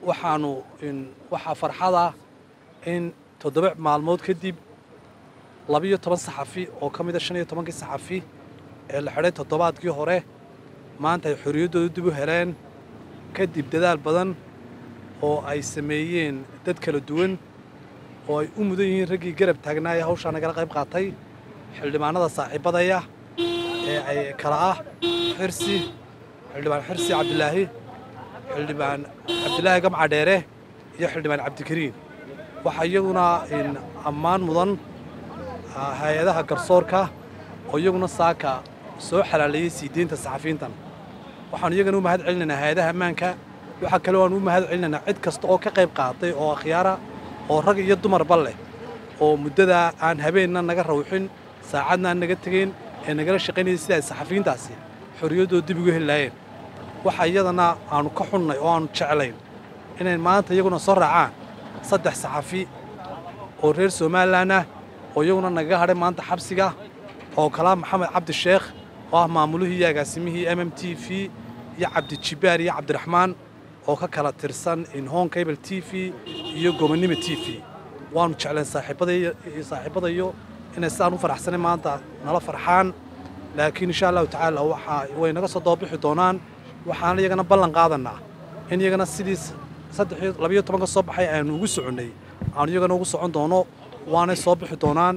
waxaanu waxaa farxada in toddoba maalmood kadib labiyo toban saxafi oo ka mida shan iyo tobankii saxafi ee la xidhay toddobaadkii hore maanta ay xorriyaddooda dib u heleen kadib dadaal badan oo ay sameeyeen dad kala duwan oo ay u mudan yihiin raggii garab taagnaa ee hawshaa nagala qayb qaatay xildhibaanada saaxiibadaya ee ay kala ah xirsi xildhibaan xirsi cabdilaahi xildhibaan cabdilaahi gamca dheere iyo xildhibaan cabdikariin waxaa iyaguna ammaan mudan hay-adaha garsoorka oo iyaguna saaka soo xalaaleeyey sii deynta saxafiintan waxaanu iyagana u mahad celinaynaa hay-adaha ammaanka waxaa kaloo aanu u mahad celinaynaa cid kasta oo ka qayb qaatay oo akhyaara oo rag iyo dumarba leh oo muddadaa aan habeenna naga rawxin saacadna aan naga tegayn ee nagala shaqaynayay sida ay saxafiyiintaasi xorriyaddooda dib ugu heli laayeen waxa iyadana aanu ka xunnay oo aanu jeclayn inay maanta iyaguna soo raacaan saddex saxafi oo reer somalilan ah oo iyaguna nagaga hadhay maanta xabsiga oo kalaa maxamed cabdi sheekh oo ah maamulihii iyo agaasimihii m m t v iyo cabdijibaar iyo cabdiraxmaan oo ka kala tirsan inhon cable t v iyo gobonnimo t v waanu jeclayn saaxiibadayo inay sidaan u faraxsanay maanta nala farxaan laakiin insha allahu tacaala waxaa way naga soo dababixi doonaan waxaan iyagana ballan qaadanaa in iyagana sidii saddexiyo labiyo tobanka soo baxay aanu ugu soconnay aanu iyagana ugu socon doono waanay soo bixi doonaan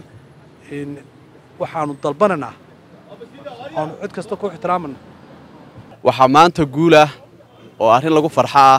waxaanu dalbananaa aanu cid kasta ku ixtiraamana waxaa maanta guulah oo arrin lagu farxo ah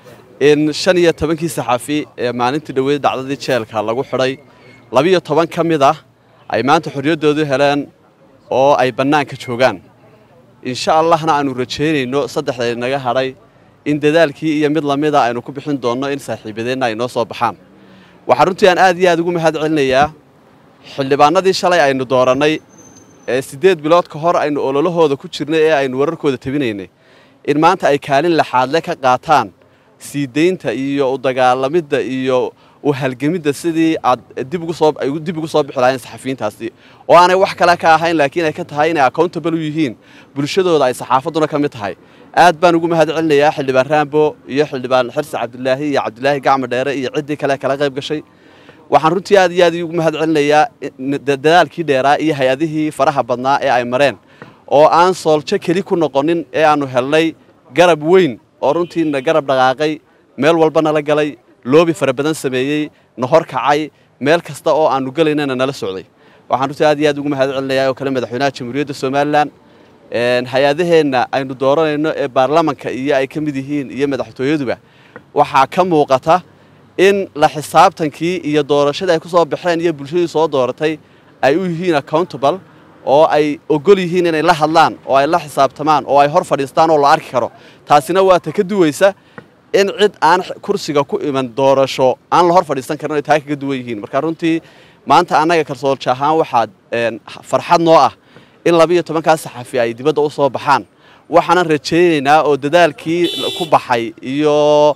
in shan iyo tobankii saxafi ee maalintii dhoweyd dhacdadii jeelka lagu xidhay labiyo toban ka mid ah ay maanta xorriyaddoodu heleen oo ay bannaanka joogaan insha allahna aanu rajaynayno saddexday naga hadhay in dadaalkii iyo mid lamida aynu ku bixin doonno in saaxiibadeenna ay noo soo baxaan waxaa runtii aan aad iyo aad ugu mahad celinayaa xildhibaanadii shalay aynu doorannay ee siddeed bilood ka hor aynu ololahooda ku jirnay ee aynu wararkooda tabinaynay in maanta ay kaalin laxaadle ka qaataan sii daynta iyo u dagaalamidda iyo u halgemidda sidii aad dib ugu soo ay dib ugu soo bixi lahayn saxafiyiintaasi oo aanay wax kale ka ahayn laakiin ay ka tahay inay accountable u yihiin bulshadooda ay saxaafadduna ka mid tahay aad baan ugu mahad celinayaa xildhibaan raambo iyo xildhibaan xirsi cabdilaahi iyo cabdilaahi gacmo dheere iyo ciddii kale kala qayb gashay waxaan runtii aad iyo aad ugu mahad celinayaa dadaalkii dheeraa iyo hay-adihii faraha badnaa ee ay mareen oo aan sooljo keli ku noqonin ee aannu helnay garab weyn oo runtiina garab dhaqaaqay meel walba nala galay loobi fara badan sameeyey na hor kacay meel kasta oo aannu gelaynana nala socday waxaan runtii aad iyo aad ugu mahad celinayaa oo kale madaxweynaha jamhuuriyadda somalilan hay-adaheenna aynu dooranayno ee baarlamanka iyo ay ka mid yihiin iyo madaxtooyaduba waxaa ka muuqata in la xisaabtankii iyo doorashadii ay ku soo baxeen iyo bulshadii soo dooratay ay u yihiin accountable oo ay ogol yihiin inay la hadlaan oo ay la xisaabtamaan oo ay hor fadhiistaan oo la arki karo taasina waa ta ka duwaysa in cid aan kursiga ku iman doorasho aan la hor fadhiisan karin ay taa kaga duwan yihiin marka runtii maanta annaga kalsoolja ahaan waxaad farxad noo ah in labiiyo tobankaas saxafi ay dibadda u soo baxaan waxaanan rajaynaynaa oo dadaalkii ku baxay iyo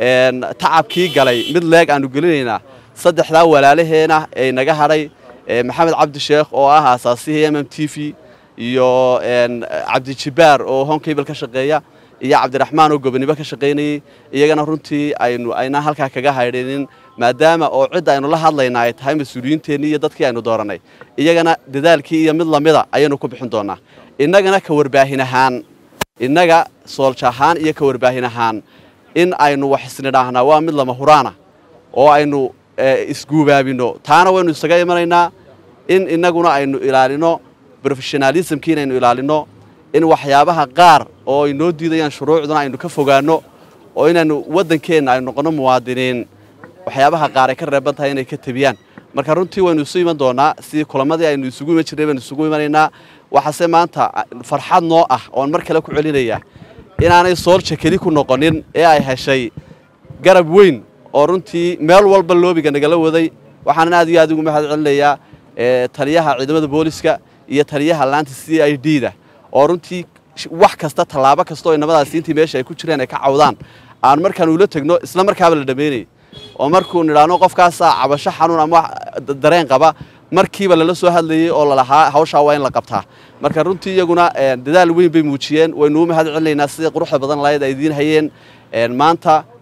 tacabkii galay mid leeg aanu gelinaynaa saddexdaa walaalaheena ee naga hadhay maxamed cabdi sheekh oo ah aasaasihii m m t v iyo cabdijibaar oo honkable ka shaqeeya iyo cabdiraxmaan oo gobonimo ka shaqaynayey iyagana runtii aynu aynaan halkaa kaga haydhinin maadaama oo cidda aynu la hadlayna ay tahay mas-uuliyiinteennii iyo dadkii aynu doorannay iyagana dadaalkii iyo mid lamida ayaynu ku bixin doonaa innagana ka warbaahin ahaan innaga soolja ahaan iyo ka warbaahin ahaan in aynu wax isnidhaahnaa waa mid lama huraana oo aynu isguubaabino taana waynu isaga imanaynaa in innaguna aynu ilaalino brofessionalismkii inaynu ilaalino in waxyaabaha qaar oo ay noo diidayaan shuruucduna aynu ka fogaanno oo inaynu waddankeenna aynu noqonno muwaadiniin waxyaabaha qaar ay ka reeban tahay inay ka tebiyaan marka runtii waynu isu iman doonaa sidii kulamadii aynu isugu iman jirnay baynu isugu imanaynaa waxaase maanta farxad noo ah oon mar kale ku celinayaa inaanay soolja keli ku noqonin ee ay heshay garab weyn oo runtii meel walba loobiga nagala waday waxaanan aad iyo aad ugu mahad celinayaa taliyaha ciidamada booliska iyo taliyaha laanta c i d da oo runtii wax kasta tallaabo kasta oo inamadaasi intii meesha ay ku jireen ay ka cawdaan aan markaan ula tegno isla markaaba la dhammaynayay oo markuu nidhaahno qofkaasaa cabasho xanuun ama dareen qaba markiiba lala soo hadlayey oo lalahaa hawshaa waa in la qabtaa marka runtii iyaguna dadaal weyn bay muujiyeen waynu u mahad celinaynaa sidai quruxda badan lahayd ay idiin hayeen maanta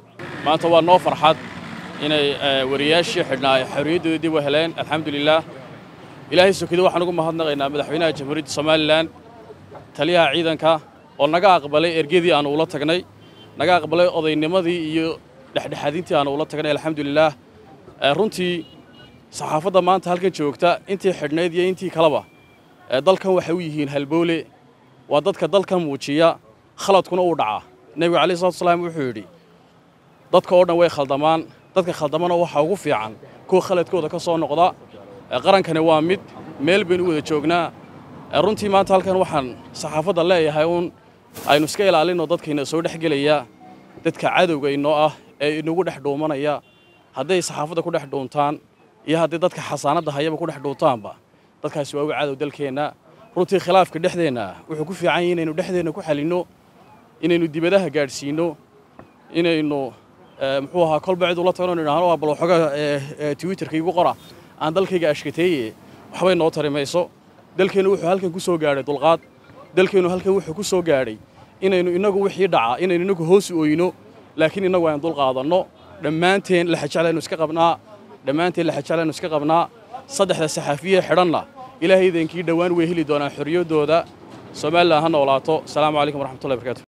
maanta waa noo farxad inay wariyaashii xidhnaa ay xorriyaddoodii dib u heleen alxamdulilaah ilaahay sokida waxaan ugu mahadnaqaynaa madaxweynaha jamhuuriyadda somalilan taliyaha ciidanka oo naga aqbalay ergadii aanu ula tagnay naga aqbalay odaynimadii iyo dhexdhexaadintii aanu ula tagnay alxamdulilaah runtii saxaafadda maanta halkan joogta intii xidhnayd iyo intii kaleba dalkan waxay u yihiin halboole waa dadka dalkan muujiya khaladkuna uu dhacaa nebigu calayi salatu salaam wuxuu yidhi dadka oo dhan way khaldamaan dadka khaldamana waxaa ugu fiican kuwa khaladkooda ka soo noqda qarankani waa mid meel baynu u wada joognaa runtii maanta halkan waxaan saxaafadda leeyahay uun aynu iska ilaalinno dadkayna soo dhex gelaya dadka cadowga inoo ah ee inagu dhex dhuumanaya hadday saxaafadda ku dhex dhuuntaan iyo haddii dadka xasaanadda hayaba ku dhex dhuuntaanba dadkaasi waa uga cadow dalkeenna runtii khilaafka dhexdeenna wuxuu ku fiican yahay inaynu dhexdeenna ku xalinno inaynu dibadaha gaadhsiinno inaynu muxuu ahaa kolba cid ula tagno idhahno waa bal waxooga twitterka igu qora aan dalkayga ashkateeye waxbay noo tari mayso dalkeennu wuxuu halkan ku soo gaadhay dulqaad dalkeennu halkan wuxuu ku soo gaadhay inaynu innagu wixii dhaca inaynu innagu hoos oyno laakiin innagu aynu dulqaadanno dhammaanteen laxajeclaynu iska qabnaa dhammaanteen laxajeclaynu iska qabnaa saddexda saxaafiye xidhanna ilaahay idankii dhowaan way heli doonaan xorriyaddooda somalilan ha noolaato asalaamu calaykum waraxmatullahi barkatu